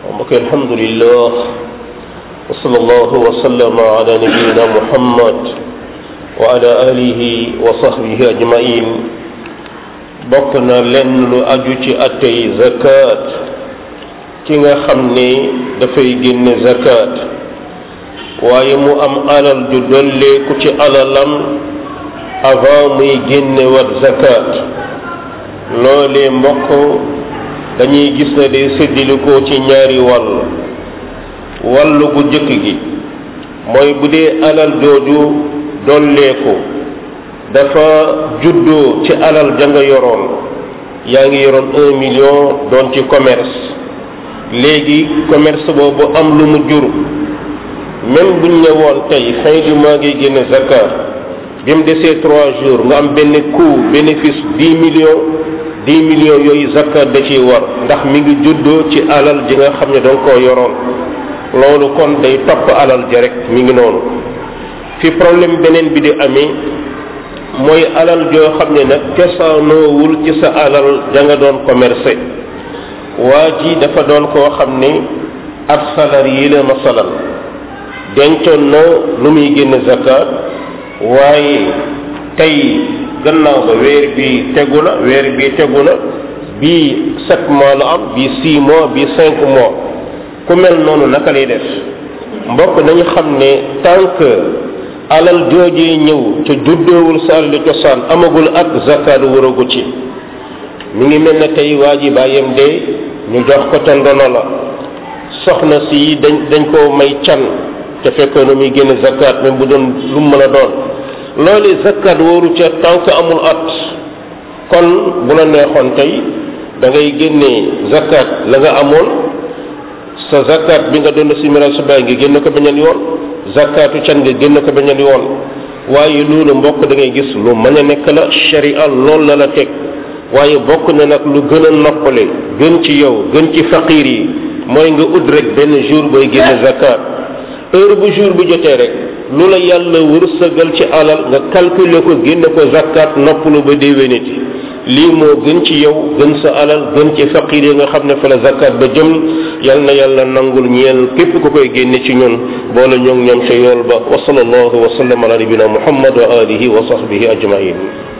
mbokk alhamdulillah wa sallallahu wa sallama ala nabiyina muhammad wa ala alihi wa sahbihi ajmain bokk na lenn lu aju ci attey zakat ki nga xam ne dafay génne zakat waaye mu am alal ju dolleeku ci alalam avant muy génne wat zakat loolee mbokk dañuy gis ne day séddilikoo ci ñaari wàll wàll gu jëkk gi mooy bu dee alal jooju dolleeku dafa juddoo ci alal ja nga yoroon yaa ngi yoroon un million doon ci commerce léegi commerce boobu am lu mu jur même buñ ñëwoon tey fin du mois ngay génne zakat bi mu desee trois jours nga am benn coût bénéfice dix millions dix millions yooyu zakat da ciy war ndax mi ngi juddoo ci alal ji nga xam ne danga koo yoroon loolu kon day topp alal ja rek mi ngi noonu fi problème beneen bi di amee mooy alal joo xam ne nag cosaanoowul ci sa alal ja nga doon commercé waa ji dafa doon koo xam ne ab salarié la masalan dencoon na lu muy génn zakat waaye tey gannaaw ba weer bi tegu na weer bi tegu na bii sept mois la am bii six mois bii cinq mois ku mel noonu naka lay def mbokk nañu xam ne tant que alal joojee ñëw te juddoowul sa alal cosaan amagul ak zakat waragu ci mi ngi mel ne tey waa ji bàyyam de ñu jox ko te ndono la soxna si dañ dañ koo may can te fekkoon na muy génne zakat même bu doon lu mu mën a doon loolu zakat wóoru ca tant que amul at kon bu la neexoon tey da ngay génne zakat la nga amoon sa zakat bi nga doon si miral sa baay nga génn ko beneen yoon zakatu can nga génn ko beneen yoon waaye loolu mbokk da ngay gis lu mën a nekk la sharia lool la la teg waaye bokk na nag lu gën a noppale gën ci yow gën ci faqir yi mooy nga ut rek benn jour booy génne zakat heure bu jour bu jotee rek lu la yàlla wërsëgal ci alal nga calculer ko génne ko zakat noppalu ba déwéniti lii moo gën ci yow gën sa alal gën ci faqir yi nga xam ne fa la zakat ba jëm yal na yàlla nangul ñeel képp ku koy génne ci ñun boole ñoom ñoom ca yool ba wa sallallahu wa sallam ala nabina muhammad wa alihi wa sahbihi ajmain